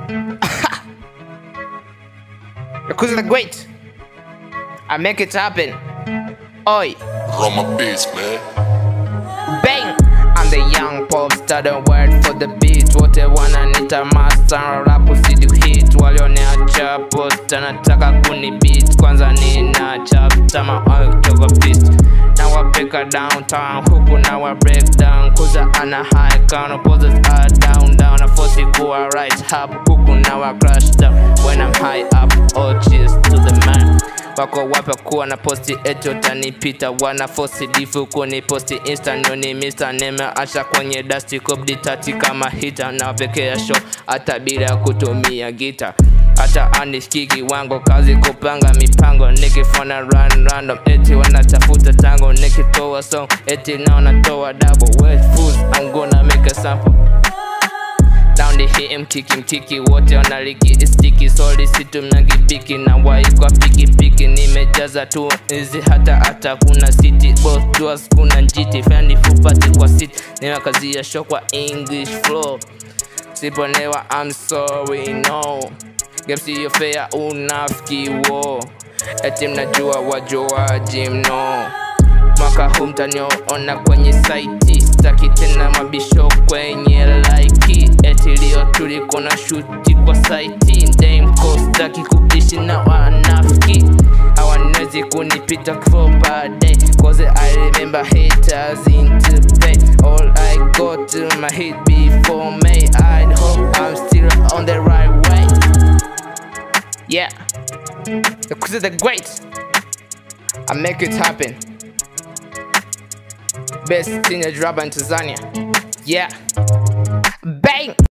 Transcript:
Because the great. I make it happen. Oi, Run my beats, man. bang! I'm the young pop star, the word for the beat. Wote wananiita master, rap usidi hit. Walioniacha posta, nataka kuni beat. Kwanza nina chapter, my oil toka beat. Now I pick her downtown, huku now I break down. Kuza ana high count, poses are down, down. I force it go right up, huku now I crash down. When I'm high up, all cheers to the man wako wape kuwa na posti eti utanipita wana fosi difu kuni posti insta noni mista nimeacha kwenye dasti kobdi tati kama hita na pekea show hata bila kutumia gita hata aniskiki wango kazi kupanga mipango nikifona run random eti wanatafuta tango nikitoa song eti nao natoa double wet fools I'm gonna make a sample down the hit mtiki mtiki wote wanaliki istiki soli situmnagibiki na wai kwa pikipiki nimejaza tu hizi hata hata kuna city both doors kuna njiti fani fupati kwa city nimekazia show kwa english flow siponewa I'm sorry no game siyo fair unafiki wo eti mnajua wajuaji mno mwaka huu mtaniona kwenye saiti staki tena mabisho kwenye laiki eti leo tuliko na shuti kwa saiti ndemko staki kuishi na wanafiki hawanwezi kunipita for per day cause I remember haters into play all I go to my hit before May I hope I'm still on the right way yeah because the great I make it happen Best teenage rapper in Tanzania. Yeah. Bang!